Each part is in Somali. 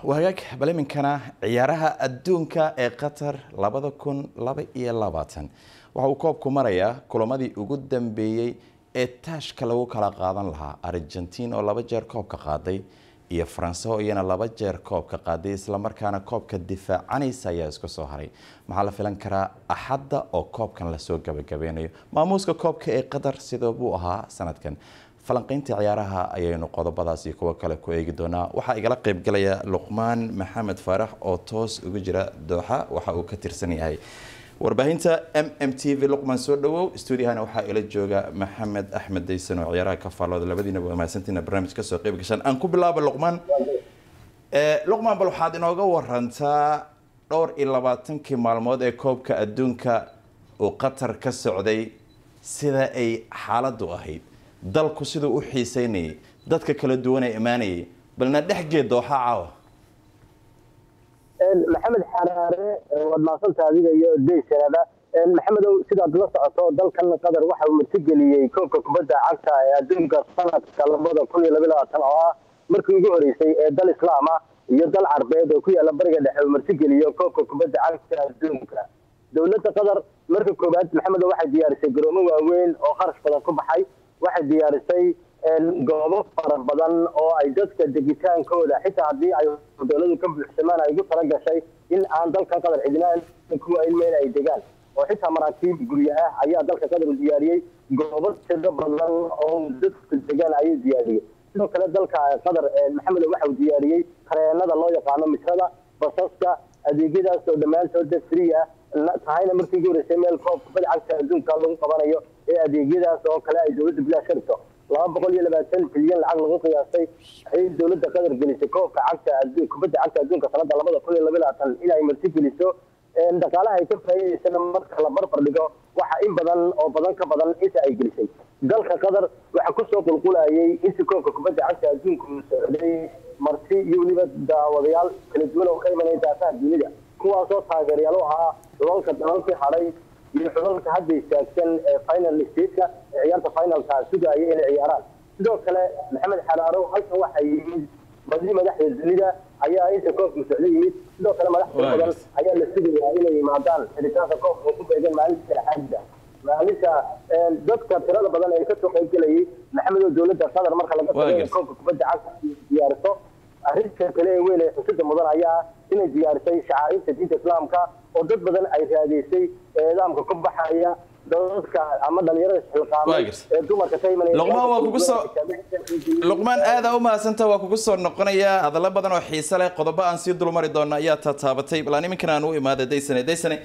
wagaag bal iminkana ciyaaraha adduunka ee qatar labada kun laba iyo labaatan waxa uu koobku marayaa kulamadii ugu dambeeyey ee taashka lagu kala qaadan lahaa argentiin oo laba jeer koobka qaaday iyo faranse oo iyana laba jeer koobka qaaday islamarkaana koobka difaacanaysa ayaa isku soo haray maxaa la filan karaa axadda oo koobkan lasoo gabagabeynayo maamuuska koobka ee qatar sidoo buu ahaa sanadkan falanqaynta ciyaaraha ayaynu qodobadaas iyo kuwo kale ku eegi doonaa waxaa igala qaybgalaya luqmaan maxamed faarax oo toos ugu jira dooxa waxa uu ka tirsan yahay warbaahinta m m t v luqmaan soo dhawow stuudiyahana waxaa ila jooga maxamed axmed daysan oo ciyaaraha ka faallooda labadiinaba waa mahadsantiina barnaamij kasoo qayb gashaan aan ku bilaabo luqmaan luqmaan bal waxaad inooga warantaa dhowr iyo labaatankii maalmood ee koobka adduunka uu qatar ka socday sida ay xaaladdu ahayd dalku siduu u xiiseynayay dadka kala duwan ee imaanayay balna dhexgeed dooxa caawa maxamed xaraare waad maasanta adiga iyo daysanada maxamedow sidaad la socoto dalkan qatar waxa uu martigeliyey koobka kubadda cagta ee adduunka sanadka labada kun iyo laba labaatan oo ah markii ugu horeysay ee dal islaam ah iyo dal carbeed oo ku yaala bariga dhexe uu martigeliyo koobka kubadda cagta adduunka dowladda qatar marka koowaad maxamedow waxay diyaarisay garoomo waaweyn oo kharash badan ku baxay waxay diyaarisay goobo fara badan oo ay dadka degitaankooda xitaa haddii ay dowladu ka buuxsamaan ay ugu tala gashay in aan dalka qatar cidnaan kuwa ilmeyna ay degaan oo xitaa maraakiib guryo ah ayaa dalka qatar u diyaariyey goobo tiro badan oo dadku degaan ayuu diyaariyey sidoo kale dalka qatar maxamedo waxa uu diyaariyey tareenada loo yaqaano misrada basaska adeegyadaas oo dhammaantood free ah tahayna markii ugu horeysay meel koob kubadda cagta adduunka lagu qabanayo ee adeegyadaas oo kale ay dowladda bilaash ka dhigto laba boqol iyo labaatan bilyan lacag lagu qiyaastay ayay dowladda qatar gelisay koobka cagta kubadda cagta adduunka sanada labada kun iyo laba labaatan in ay marti geliso dhaqaalaha ay ka faa'iidaysana marka la barbar dhigo waxa in badan oo badan ka badan inta ay gelisay dalka qatar waxa kusoo qulqulayay inta koobka kubadda cagta adduunka uu socday marti iyo weliba daawadayaal kala duwan oo ka imanaya daafaha dunida kuwaasoo taageeryaal u ahaa xulalka dalalkii hadhay iyo xulalka hadda istaagsan ee final stateka ee ciyaarta finalka sugaya inay ciyaaraan sidoo kale maxamed xaraarow halkan waxaa yimid badii madaxda dunida ayaa inta koobka socdo yimid sidoo kale madax tiro badan ayaa la sugayaa inay yimaadaan xiritaanka koobka oo ku beegan maalinta xaajida maalinta dadka tirada badan ee kasoo qayb gelayay maxamedow dowladda qatar marka laga tago koobka kubadda cagta diyaariso arrinta kale ee weyn ee xusida mudan ayaa inay diyaarisay shacaairta diinta islaamka oo dad badan ay raadiysay nidaamka ku baxaya dadka ama dhalinyarada xilqaamay ee dumarka ka imanaya luqmaan waa kugu soo luqmaan aada u mahadsanta waa kugu soo noqonaya hadallo badan oo xiise leh qodobo aan sii dulmari doono ayaa tataabatay balaan iminkan aan u imaada daysane daysane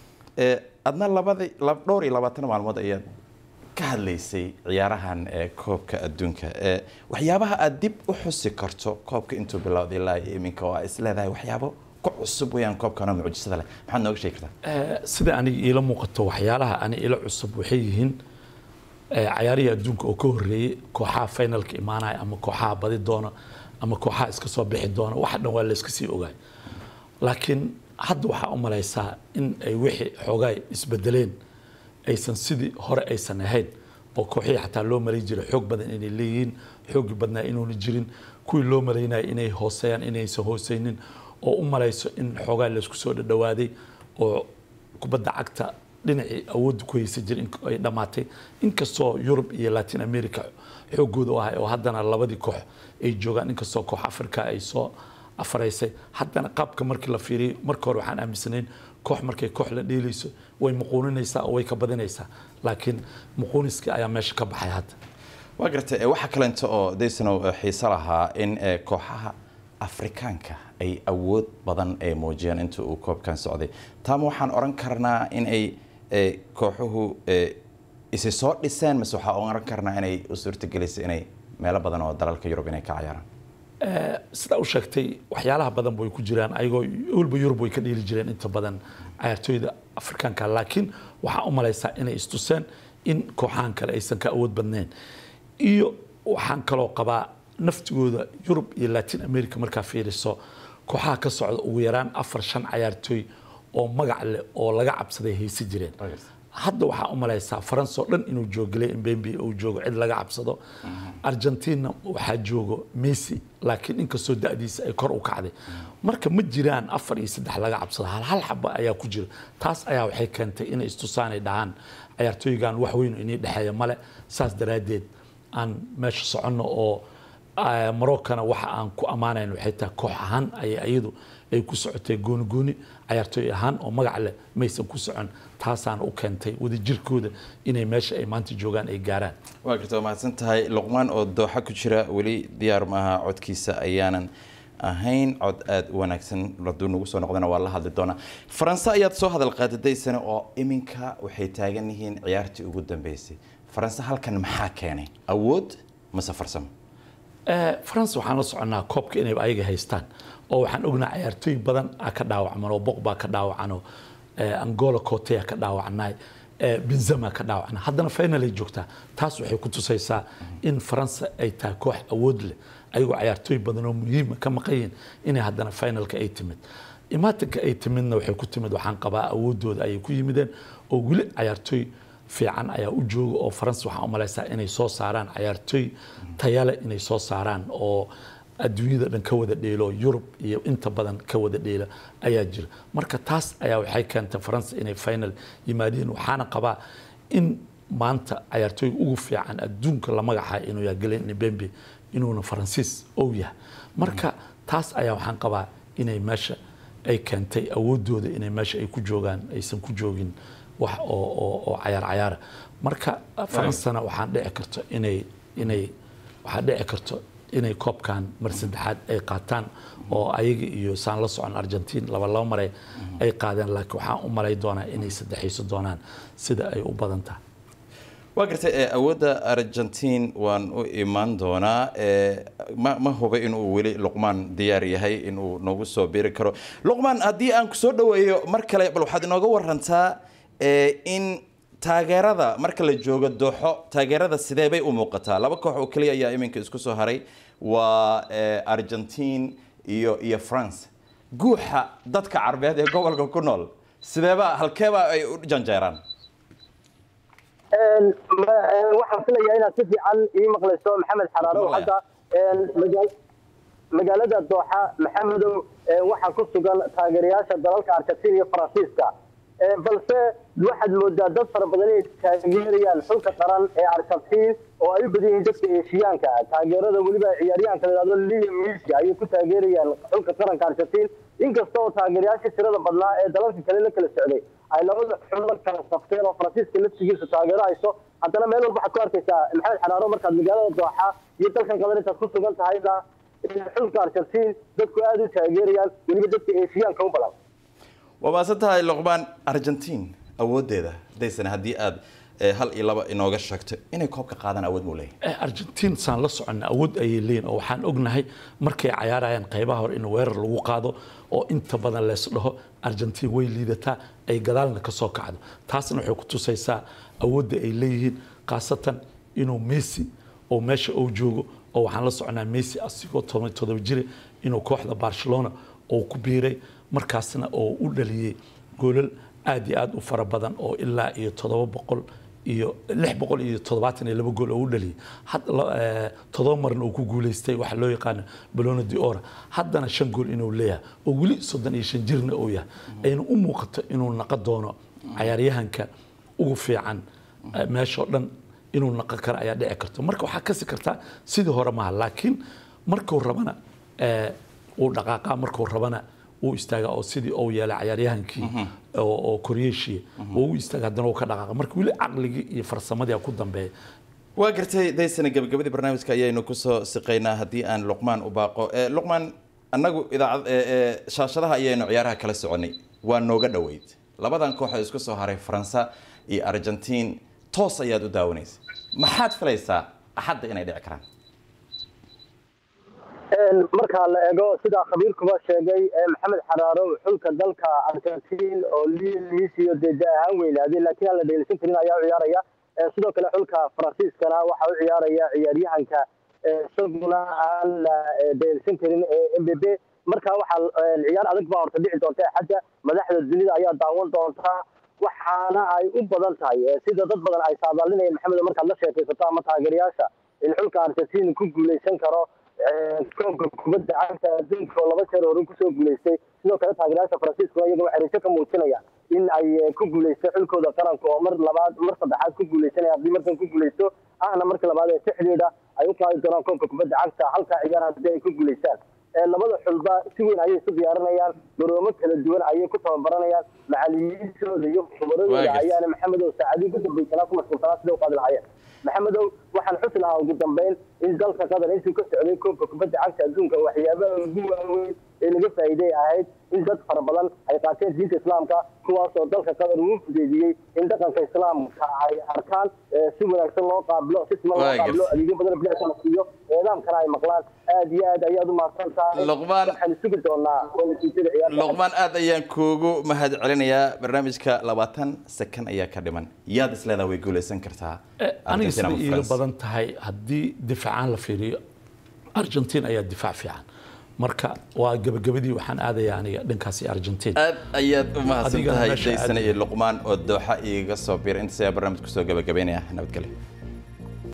adna labadi dhowr iyo labaatan maalmood ayaad ka hadlaysay ciyaarahan ee koobka adduunka waxyaabaha aad dib u xusi karto koobka intuu bilowday ilaa iyo iminka oo aa is leedahay waxyaabo ku cusub weyaan koobkanoo mucjisada leh maxaad nooga sheegi kartaa sida aniga iila muuqato waxyaalaha ani ila cusub waxay yihiin cayaarihii adduunka oo ka horreeyey kooxaha finalka imaanaya ama kooxaha badi doona ama kooxaha iska soo bixi doona waxa dhan waa layska sii ogaay laakiin hadda waxaa u malaysaa in ay wixii xoogaay isbedeleen aysan sidii hore aysan ahayn oo kooxihii xataa loo malay jiray xoog badan inay leeyihiin xoogi badnaa inuuna jirin kuwii loo malaynaya inay hooseeyaan inaysan hooseynin oo u malayso in xoogaa laysku soo dhadhawaaday oo kubadda cagta dhinacii awoodda ku haysa jira ay dhammaatay inkastoo yurub iyo latin america xoogooda u ahay oo haddana labadii koox ay joogaan inkastoo koox africa ay soo afaraysay haddana qaabka markii la fiiriyay marka hore waxaan aaminsanayn koox markay koox la dheelayso way muquuninaysaa oo way ka badinaysaa laakiin muquuniskii ayaa meesha ka baxay hadda waa gartay waxaa kalenta oo daysanow xiise lahaa in kooxaha afrikaanka ay awood badan ay muujiyeen inta uu koobkan socday taama waxaan oran karnaa in ay kooxuhu isi soo dhiseen mise waxaa oran karnaa inay u suurtagelisay inay meelo badan oo dalalka yurub inay ka ciyaaraan sidaa u sheegtay waxyaalaha badan way ku jiraan ayagoo walba yurub way ka dheeli jireen inta badan cayaartooyda afrikaanka laakiin waxaa u malaysaa inay istuseen in kooxahan kale aysan ka awood badnayn iyo waxaan kaloo qabaa naftigooda yurub iyo latin america markaa fiiriso kooxaha ka socda ugu yaraan afar shan cayaartooy oo magac leh oo laga cabsaday haysa jireen hadda waxaa u malaysaa faransa oo dhan inuu joogilay mbembe uu joogo cid laga cabsado argentina waxaa joogo messi laakiin inkastoo da'diisa ay kor u kacday marka ma jiraan afar iyo saddex laga cabsado hal hal xaba ayaa ku jira taas ayaa waxay keentay inay istusaanay dhahaan ciyaartooygan wax weyn inii dhexeeya male saas daraaddeed aan meesha soconno oo maroccana waxa aan ku ammaanayn waxay tahay koox ahaan ayay iyadu ay ku socotay gooni gooni ciyaartooy ahaan oo magac leh maysan ku socon taasaana u keentay wadajirkooda inay meesha ay maanta joogaan ay gaaraan waa garta waa mahadsan tahay luqmaan oo dooxa ku jira weli diyaar maaha codkiisa ayaanan ahayn cod aada u wanaagsan hadduu nagu soo noqdana waa la hadli doonaa faranse ayaad soo hadal qaadadaysana oo iminka waxay taagan yihiin ciyaartii ugu dambeysay faranse halkan maxaa keenay awood mase farsamo france waxaan la soconnaa koobka inay ayaga haystaan oo waxaan ognaa ciyaartooy badan aa ka dhaawacman oo boqbaa ka dhaawacan oo angola cotea ka dhaawacnay benzema ka dhaawacna haddana final ay joogtaa taas waxay ku tusaysaa in faransa ay tahay koox awood leh ayagoo ciyaartooy badan oo muhiima ka maqan yihiin inay haddana finalka ay timid imaatinka ay timidna waxay ku timid waxaan qabaa awoodooda ayay ku yimideen oo weli ciyaartooy fiican ayaa u jooga oo faransa waxaan u malaysaa inay soo saaraan ciyaartooy tayale inay soo saaraan oo adduunyada dhan ka wada dheelo yurub iyo inta badan ka wada dheela ayaa jira marka taas ayaa waxay keentay faransa inay final yimaadeen waxaana qabaa in maanta ciyaartooyga ugu fiican adduunka la magaca inuu yahay galen bembe inuuna faransiis ou yahay marka taas ayaa waxaan qabaa inay meesha ay keentay awoodooda inay meesha ay ku joogaan aysan ku joogin wax oo oo oo cayaar cayaara marka faransana waxaan dhici karto inay inay waxaa dhici karto inay koobkan mar saddexaad ay qaataan oo ayaga iyo saan la socon argentiin laba laba mare ay qaadeen laakiin waxaan u malay doonaa inay saddexayso doonaan sida ay u badan tahay waa gartay awoodda argentiin waan u imaan doonaa ma ma huba inuu weli luqmaan diyaar yahay inuu nagu soo biri karo luqmaan haddii aan ku soo dhaweeyo mar kale bal waxaad inooga warantaa in taageerada marka la joogo dooxo taageerada sidee bay u muuqataa laba koox oo keliya ayaa iminka isku soo haray waa argentiin iyo iyo france guuxa dadka carbeed ee gobolka ku nool sideeba halkeeba ay u janjeeraan waxaan filayaa inaad si fiican ii maqlayso maxamed xaraaro hadda magaalada dooxa maxamedow waxaa ku sugan taageerayaasha dalalka argentiin iyo faransiiska balse waxaad moodaa dad fara badan inay taageerayaan xulka qaran ee argentiin oo ay u badan yihiin dadka eeshiyaanka taageerada weliba ciyaaryahanka la yidhahdo liam messi ayay ku taageerayaan xulka qaranka argentiin inkasta oo taageerayaashii tirada badnaa ee dalalka kale la kala socday ay labada xul la kala safteen oo faransiiska laftigiisa taageero hayso haddana meel walba waxaad ku arkaysaa maxamed xaraaro markaad magaalada dooxa iyo dalkan qadan intaad ku sugan tahayna xulka argentiin dadku aada u taageerayaan weliba dadka eeshiyaanka u badan waa maasan tahay luqmaan argentiin awooddeeda daysan haddii aad hal iyo laba inooga sheegto inay koobka qaadaan awood muu leeyahay argentiin saan la soconna awood ayay leeyihin oo waxaan ognahay markay cayaarayaan qaybaha hore in weerar lagu qaado oo inta badan lees dhaho argentiin way liidataa ay gadaalna ka soo kacdo taasna waxay ku tusaysaa awoodda ay leeyihiin khaasatan inuu messi oo meesha uu joogo oo waxaan la soconaa messi asigoo todoba jire inuu kooxda barcelona oo ku biiray markaasna oo u dhaliyey goolal aad iyo aad u fara badan oo ilaa iyo toddoba boqol iyo lix boqol iyo toddobaatan iyo laba gool oo u dhaliyay toddoba marna uu ku guuleystay waxaa loo yaqaano balono di ora haddana shan gool inuu leeyahay oo weli soddon iyo shan jirna uu yahay ayna u muuqato inuu naqon doono cayaaryahanka ugu fiican meeshoo dhan inuu naqon karo ayaa dhici karto marka waxaa kasi kartaa sidii hore maaha laakiin markuu rabana uu dhaqaaqa markuu rabana uu istaaga oo sidii uu yeelay cayaaryahankii oo koryeeshiya oo u istaaga haddana uu ka dhaqaaqa marka weli caqligii iyo farsamadii ku dambeeya waa gartay daysana gabagabadii barnaamijka ayaynu kusoo siqaynaa haddii aan luqmaan u baaqo luqmaan annagu idaacad shaashadaha ayaynu ciyaaraha kala soconay waa nooga dhoweyd labadan koox oo isku soo haray faransa iyo argentiin toos ayaad u daawanaysa maxaad filaysaa axadda inay dhici karaan marka la eego sidaa khabiirkuba sheegay maxamed xaraaro xulka dalka argentiin oo liisiyo dee da ahaan weynaaday laakiin aan la dheelisan karin ayaa u ciyaaraya sidoo kale xulka faransiiskana waxaa u ciyaaraya ciyaaryahanka isaguna aan la dheelisan karin ee m b b marka waxaa ciyaar adag baa horta dhici doonta axadda madaxda dunida ayaa daawan doonta waxaana ay u badan tahay sida dad badan ay saadaalinayeen maxamed markaad la sheekaysato ama taageerayaasha in xulka argentina ku guuleysan karo koobka kubadda cagta adduunka oo laba jeer hore kusoo guuleystay sidoo kale taageerayaasha faransiiskuna iyaga waxay rajo ka muujinayaan in ay ku guuleysto xulkooda qaranka oo mar labaad mar saddexaad ku guuleysanaya haddii markan ku guuleysto ahna markii labaad ee sixdeeda ay u qaadi doonaan koobka kubadda cagta halka ciyaar haddii ay ku guuleystaan labada xulba si weyn ayay isu diyaarinayaan garoomo kala duwan ayay ku tababaranayaan macalimiintooda iyo khubaradooda ayaana maxamedow saacadii ku dambaysanaa ku mashquulsanaa sida u qaadi lahaayeen maxamedow waxaan xusi lahaa ugu dambeyn in dalka qatar intuu ka socday koobka kubadda cagta adduunka waxyaabaha ugu waaweyn ee laga faa'iiday ahayd in dad fara badan ay qaateen diinta islaamka kuwaas oo dalka qatar uu fudeediyey in dhaqanka islaamka ay arkaan si wanaagsan loo qaabilo si siman loo qaabilo adeegyo badan bilicsa la siiyo eedaamkana ay maqlaan aad iyo aad ayaad u mahadsan tahay luqmaan waxaan sugi doonaa natiijada ciyaarta luqmaan aad ayaan kuugu mahad celinayaa barnaamijka labaatan sakan ayaa ka dhiman yaad isleedaha way guuleysan kartaa aniga Argentina sida ama iiga France? badan tahay haddii difaacaan la fiiriyo argentina ayaa difaac fiican marka waa gabagabadii waxaan aadayaa aniga dhankaasi argentina aad ayaad u mahadsan Adigana tahay meesha jaysana aad- iyo luqmaan oo dooxa iiga soo biiray intaas ayaa barnaamij kusoo gabagabeynaya nabadgelyo